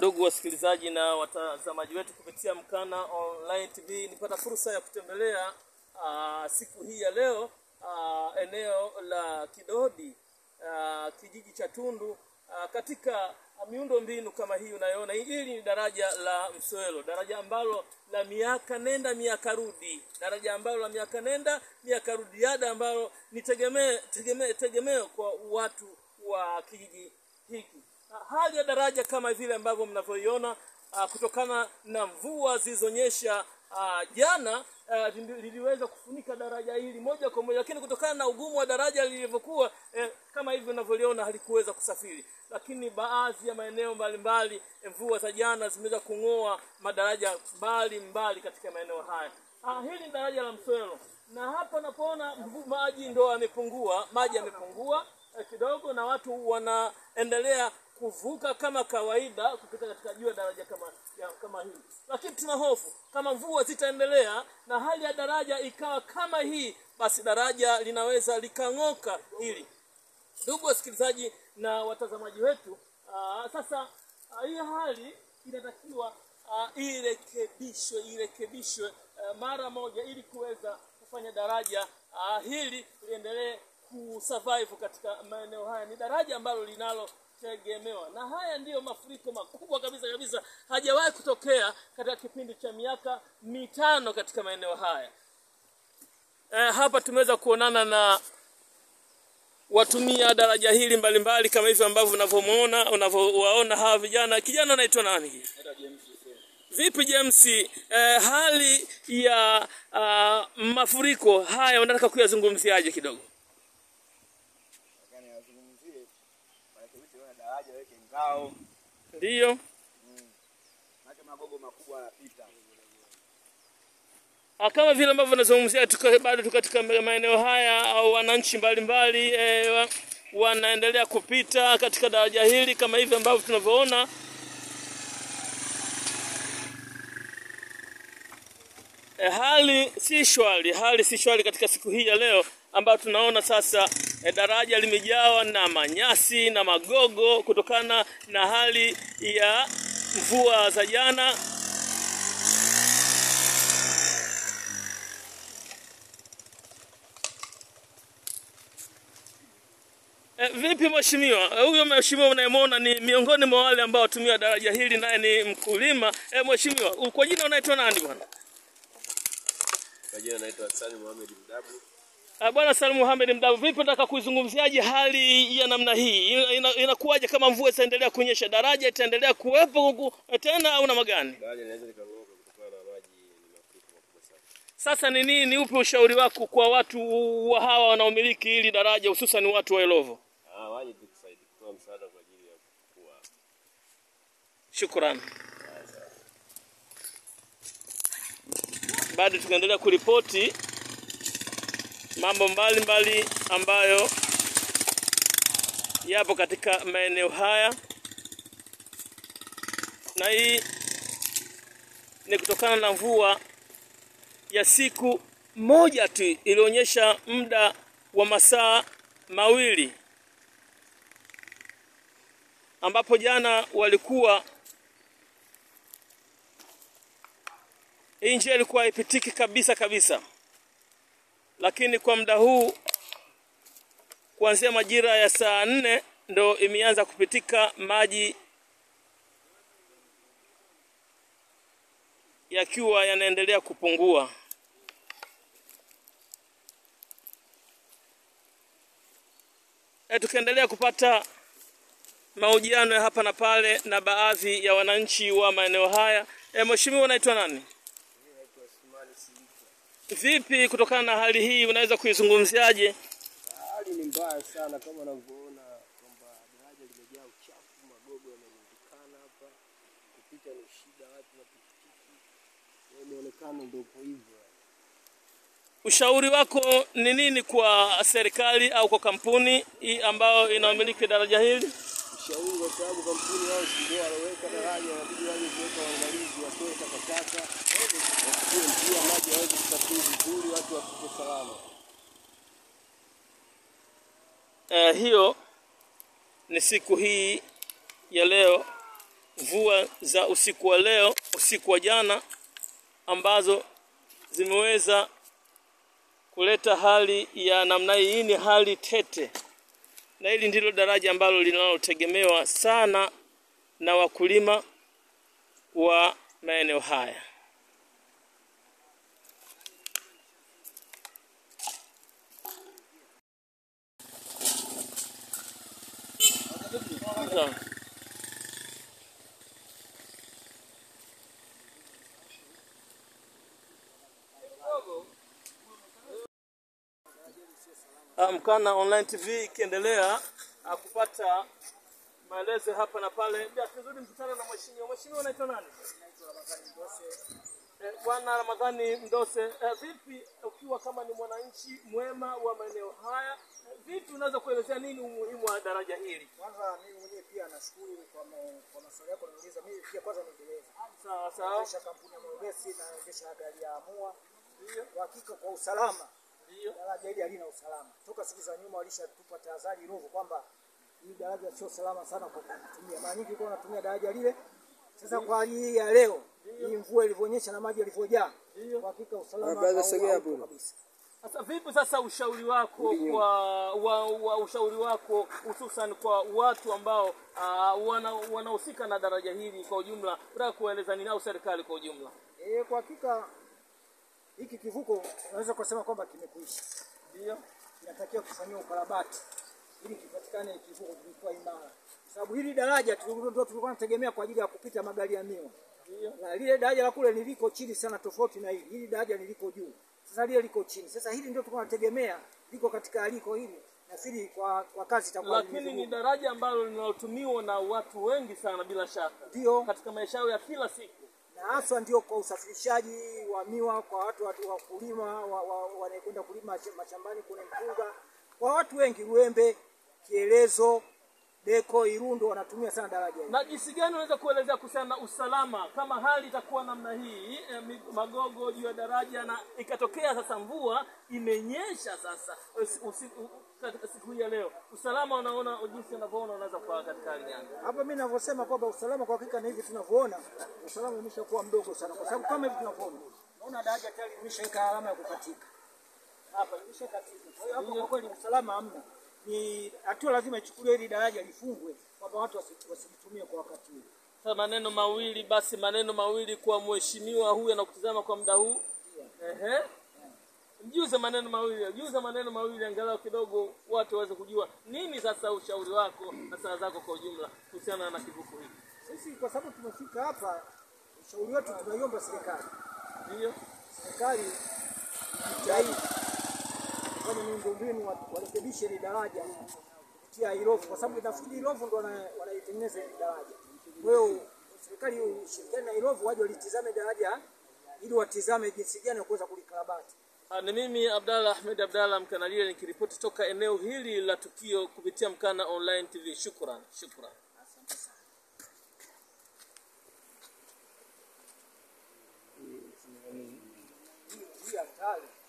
ndugu wasikilizaji na watazamaji wetu kupitia Mkana Online TV, nipata fursa ya kutembelea aa, siku hii ya leo aa, eneo la Kidodi aa, kijiji cha Tundu aa, katika miundo mbinu kama hii unayoona. Hili ni daraja la Mswelo, daraja ambalo la miaka nenda miaka rudi, daraja ambalo la miaka nenda miaka rudi, ada ambalo ni tegemeo tegemeo tegemeo kwa watu wa kijiji hiki. Hali ya daraja kama vile ambavyo mnavyoiona, ah, kutokana na mvua zilizonyesha ah, jana ah, lili- liliweza kufunika daraja hili moja kwa moja, lakini kutokana na ugumu wa daraja lilivyokuwa eh, kama hivi unavyoliona halikuweza kusafiri. Lakini baadhi ya maeneo mbalimbali eh, mvua za jana zimeweza kung'oa madaraja mbali mbali katika maeneo haya. Ah, hili ni daraja la Mswelo na hapa napoona mvu- maji ndo yamepungua, maji yamepungua eh, kidogo na watu wanaendelea kuvuka kama kawaida kupita katika juu ya daraja kama ya, kama hii, lakini tuna hofu kama mvua zitaendelea na hali ya daraja ikawa kama hii, basi daraja linaweza likang'oka hili. Ndugu wasikilizaji na watazamaji wetu, aa, sasa aa, hii hali inatakiwa aa, irekebishwe irekebishwe aa, mara moja ili kuweza kufanya daraja aa, hili liendelee kusurvive katika maeneo haya. Ni daraja ambalo linalotegemewa, na haya ndiyo mafuriko makubwa kabisa kabisa, hajawahi kutokea katika kipindi cha miaka mitano katika maeneo haya. Eh, hapa tumeweza kuonana na watumia daraja hili mbalimbali kama hivyo ambavyo unavyomuona unavyowaona hawa vijana. Kijana anaitwa nani? Vipi James, eh, hali ya ah, mafuriko haya unataka kuyazungumziaje kidogo? Yaani wazungumzie warekebishe ile daraja weke ngao, Ndiyo. maana magogo makubwa yanapita. Ah, kama vile ambavyo nazungumzia tuko bado tuko katika maeneo haya au wananchi mbalimbali eh, wa- wanaendelea kupita katika daraja hili kama hivi ambavyo tunavyoona. Eh, hali si shwari, hali si shwari katika siku hii ya leo ambayo tunaona sasa eh, daraja limejawa na manyasi na magogo kutokana na hali ya mvua za jana E, vipi mheshimiwa? Eh, Huyo mheshimiwa unayemwona ni miongoni mwa wale ambao watumia daraja hili, naye ni mkulima. E, mheshimiwa, u- kwa jina unaitwa nani bwana? Kwa jina naitwa Hassan Mohamed Mdabu. Ah, Bwana Salim Mohamed Mdabu, vipi nataka kuizungumziaje hali ya namna hii? Ina- ina- Inakuwaje kama mvua itaendelea kunyesha, daraja itaendelea kuwepo huku tena au namna gani? Daraja linaweza likang'oka kutokana na maji, ni mafuriko makubwa sana. Sasa ni nini, ni upi ushauri wako kwa watu wa hawa wanaomiliki hili daraja, hususan watu wa Elovo? Ah, waje tu kusaidia kutoa msaada kwa ajili ya kukua. Shukrani. Bado tukaendelea kuripoti mambo mbalimbali ambayo yapo katika maeneo haya, na hii ni kutokana na mvua ya siku moja tu ilionyesha muda wa masaa mawili ambapo jana walikuwa hii njia ilikuwa haipitiki kabisa kabisa, lakini kwa muda huu kuanzia majira ya saa nne ndo imeanza kupitika, maji yakiwa yanaendelea kupungua. E, tukiendelea kupata mahojiano ya hapa na pale na baadhi ya wananchi wa maeneo haya. E, mheshimiwa unaitwa nani? Vipi kutokana na hali hii unaweza kuizungumziaje? Hali ni mbaya sana kama unavyoona kwamba daraja limejaa uchafu, magogo yamerundikana hapa, kupita ni shida, watu na pikipiki, Kwa muonekano ndio upo hivyo. Ushauri wako ni nini kwa serikali au kwa kampuni hii ambayo inamiliki daraja hili? Ushauri kwa sababu kampuni wao si ndio waloweka daraja, wanabidi waje kuweka waangalizi, watoe takataka, wachukue njia, maji yaweze kusafiri vizuri, watu wafike salama. Eh, hiyo ni siku hii ya leo mvua za usiku wa leo, usiku wa jana ambazo zimeweza kuleta hali ya namna hii. Hii ni hali tete, na hili ndilo daraja ambalo linalotegemewa sana na wakulima wa maeneo haya. Sawa. Ah, Mkana Online TV ikiendelea ah, kupata maelezo hapa na pale. Bila tuzuri mkutano na mheshimiwa. Mheshimiwa unaitwa nani? Eh, Bwana Ramadhani Mdose, eh, vipi ukiwa kama ni mwananchi mwema wa maeneo haya, eh, vipi unaweza kuelezea nini umuhimu wa daraja hili? Kwanza mimi mwenyewe pia nashukuru kwa ma- kwa maswali yako unauliza. Mimi pia kwanza ni dereva. Sawa sawa. Naendesha kampuni ya Mwebesi na naendesha gari ya Amua. Kwa hakika kwa usalama Ndio. daraja hili halina usalama. Toka siku za nyuma walishatupa tahadhari Ruvu kwamba hii daraja sio salama sana kwa kutumia. Mara nyingi kwa wanatumia daraja lile. Sasa kwa hali hii ya leo, hii mvua ilivyonyesha na maji yalivyojaa, kwa hakika usalama brother, hau- sogea haupo hapo. kabisa. Sasa vipi sasa ushauri wako kwa wa, wa ushauri wako hususan kwa watu ambao uh, wana wanahusika na daraja hili kwa ujumla, unataka kueleza nini au serikali kwa ujumla? Eh, kwa hakika hiki kivuko unaweza kusema kwamba kimekwisha. Ndio. inatakiwa kufanyiwa ukarabati ili kipatikane kivuko kilikuwa imara, kwa sababu hili daraja tulikuwa ndio tulikuwa tunategemea kwa ajili ya kupita magari ya miwa, Ndio. na lile daraja la kule niliko chini sana, tofauti na hili. Hili daraja niliko juu, sasa lile liko chini. Sasa hili ndio tulikuwa tunategemea liko katika aliko hili, nafikiri kwa, kwa kazi itakuwa Lakini ni daraja ambalo linalotumiwa na watu wengi sana bila shaka ndio katika maisha yao ya kila siku. na haswa ndio kwa usafirishaji wa miwa kwa watu watu wa kulima wa, wa, wanaekwenda kulima sh- mashambani kule mpunga, kwa watu wengi Luembe, Kielezo, Deko, Irundo wanatumia sana daraja hili. Na jinsi gani unaweza kuelezea kuhusiana na usalama kama hali itakuwa namna hii eh, mi- magogo juu ya daraja na ikatokea sasa mvua imenyesha sasa usi- usiku katika siku hii ya leo, usalama unaona jinsi unavyoona unaweza kuwa katika hali gani? Hapa mimi ninavyosema kwamba usalama kwa hakika na hivi tunavyoona usalama umeshakuwa mdogo sana, kwa sababu kama hivi tunavyoona, naona daraja tayari limeshaweka alama ya kukatika hapa, limeshakatika. Kwa hiyo hapo kwa kweli usalama hamna, ni hatua lazima ichukuliwe ili daraja lifungwe, kwamba watu wasi- wasilitumie kwa wakati huu. Sasa maneno mawili basi, maneno mawili kwa mheshimiwa huyu anakutizama kwa muda huu. Ehe, mjuze maneno mawili, mjuze maneno mawili, angalau kidogo watu waweze kujua nini sasa ushauri wako na saa zako kwa ujumla kuhusiana na kivuko hiki. Sisi kwa sababu tumefika hapa, ushauri wetu tunaiomba serikali, Ndio. serikali jitahidi kufanya miundombinu, wa- warekebishe hili daraja kupitia Irovu, kwa sababu nafikiri Irovu ndo wana- wanaitengeneza hili daraja. Kwa hiyo serikali ushirikiane na Irovu, waje walitizame daraja ili watizame jinsi gani ya kuweza kulikarabati. Ah, Ni mimi Abdalla Ahmed Abdalla Mkanalia nikiripoti toka eneo hili la tukio kupitia Mkana Online TV. Shukran, shukran. Hii hatari